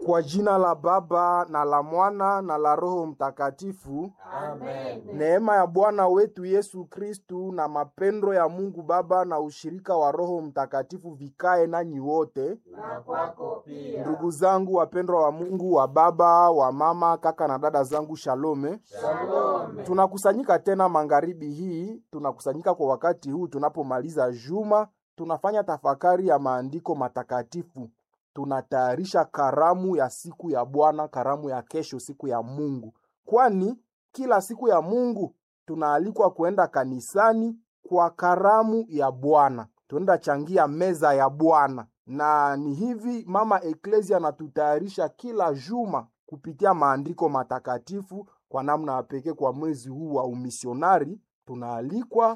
Kwa jina la Baba na la Mwana na la Roho Mtakatifu. Amen. Neema ya Bwana wetu Yesu Kristu na mapendo ya Mungu Baba na ushirika wa Roho Mtakatifu vikae nanyi wote. Na kwako pia. Ndugu zangu wapendwa wa Mungu, wa baba, wa mama, kaka na dada zangu, shalome. Shalom. Tunakusanyika tena magharibi hii, tunakusanyika kwa wakati huu tunapomaliza juma, tunafanya tafakari ya maandiko matakatifu, tunatayarisha karamu ya siku ya Bwana, karamu ya kesho, siku ya Mungu, kwani kila siku ya Mungu tunaalikwa kuenda kanisani kwa karamu ya Bwana, tuenda changia meza ya Bwana, na ni hivi mama Eklesia anatutayarisha kila juma kupitia maandiko matakatifu kwa namna ya pekee kwa mwezi huu wa umisionari tunaalikwa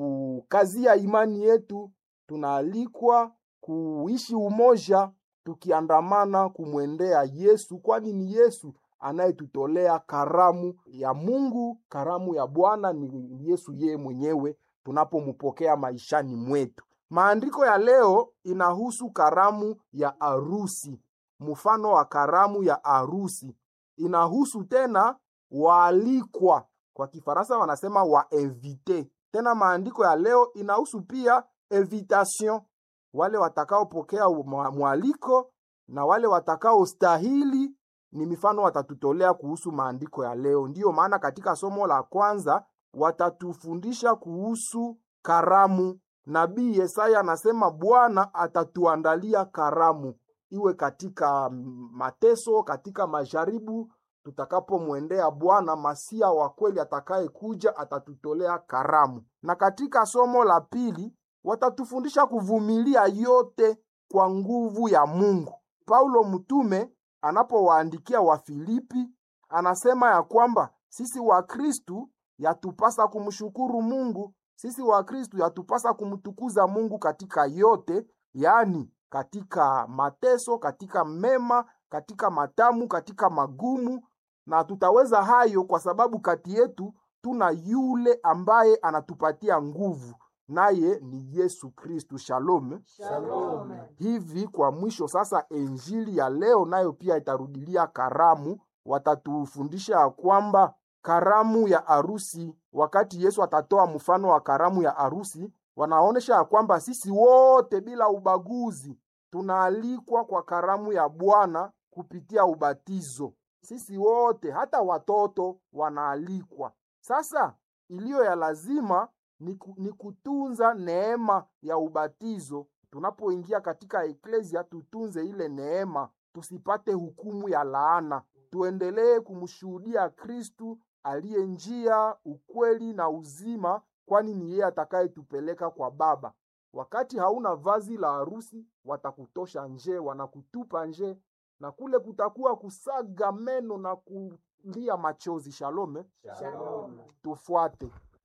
kukazia imani yetu, tunaalikwa kuishi umoja tukiandamana kumwendea Yesu, kwani ni Yesu anayetutolea karamu ya Mungu, karamu ya Bwana ni Yesu yeye mwenyewe tunapompokea maishani mwetu. Maandiko ya leo inahusu karamu ya arusi, mfano wa karamu ya arusi. Inahusu tena waalikwa, kwa Kifaransa wanasema wainvite. Tena maandiko ya leo inahusu pia invitation, wale watakaopokea mwa- mwaliko na wale watakaostahili ni mifano watatutolea kuhusu maandiko ya leo. Ndiyo maana katika somo la kwanza watatufundisha kuhusu karamu. Nabii Yesaya anasema Bwana atatuandalia karamu, iwe katika mm, mateso, katika majaribu. Tutakapomwendea Bwana Masia wa kweli atakayekuja, atatutolea karamu. Na katika somo la pili watatufundisha kuvumilia yote kwa nguvu ya Mungu. Paulo mtume anapowaandikia Wafilipi anasema ya kwamba sisi Wakristu yatupasa kumshukuru Mungu, sisi Wakristu yatupasa kumtukuza Mungu katika yote, yaani katika mateso, katika mema, katika matamu, katika magumu, na tutaweza hayo kwa sababu kati yetu tuna yule ambaye anatupatia nguvu, naye ni Yesu Kristu. Shalom. Shalom. Hivi kwa mwisho sasa, injili ya leo nayo pia itarudilia karamu. Watatufundisha ya kwamba karamu ya arusi, wakati Yesu atatoa mfano wa karamu ya arusi, wanaonyesha ya kwamba sisi wote bila ubaguzi tunaalikwa kwa karamu ya Bwana kupitia ubatizo. Sisi wote, hata watoto wanaalikwa. Sasa iliyo ya lazima ni, ku, ni kutunza neema ya ubatizo. Tunapoingia katika eklesia, tutunze ile neema, tusipate hukumu ya laana. Tuendelee kumshuhudia Kristu aliye njia, ukweli na uzima, kwani ni yeye atakayetupeleka kwa Baba. Wakati hauna vazi la harusi, watakutosha nje, wanakutupa nje, na kule kutakuwa kusaga meno na kulia machozi. Shalome, Shalom. tufuate.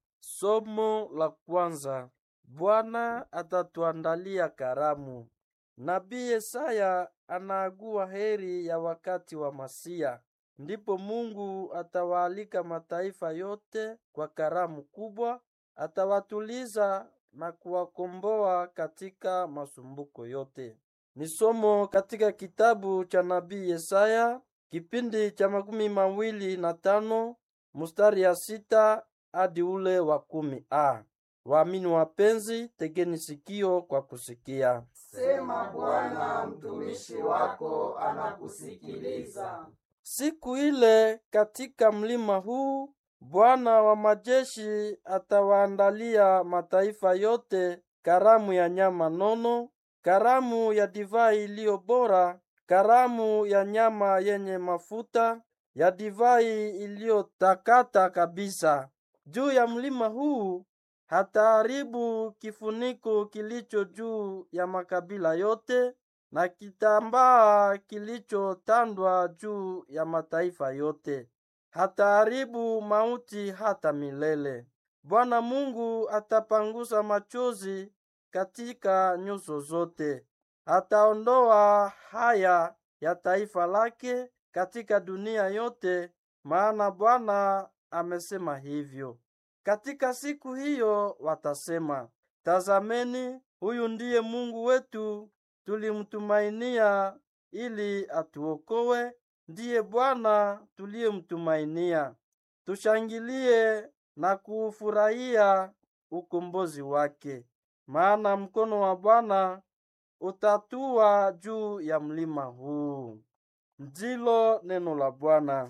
Somo la kwanza. Bwana atatuandalia karamu. Nabii Yesaya anaagua heri ya wakati wa Masia. Ndipo Mungu atawaalika mataifa yote kwa karamu kubwa, atawatuliza na kuwakomboa katika masumbuko yote. Ni somo katika kitabu cha nabii Yesaya, kipindi cha makumi mawili na tano mstari ya sita hadi ule wa kumi a. Waamini wapenzi, tegeni sikio kwa kusikia. Sema Bwana, mtumishi wako anakusikiliza. Siku ile katika mlima huu Bwana wa majeshi atawaandalia mataifa yote karamu ya nyama nono, karamu ya divai iliyo bora, karamu ya nyama yenye mafuta, ya divai iliyotakata kabisa. Juu ya mlima huu hataharibu kifuniko kilicho juu ya makabila yote na kitambaa kilichotandwa juu ya mataifa yote. Hataharibu mauti hata milele. Bwana Mungu atapangusa machozi katika nyuso zote. Ataondoa haya ya taifa lake katika dunia yote, maana Bwana amesema hivyo. Katika siku hiyo watasema, tazameni, huyu ndiye Mungu wetu, tulimtumainia ili atuokoe. Ndiye Bwana tuliyemtumainia. Tushangilie na kuufurahia ukombozi wake, maana mkono wa Bwana utatua juu ya mlima huu. Ndilo neno la Bwana.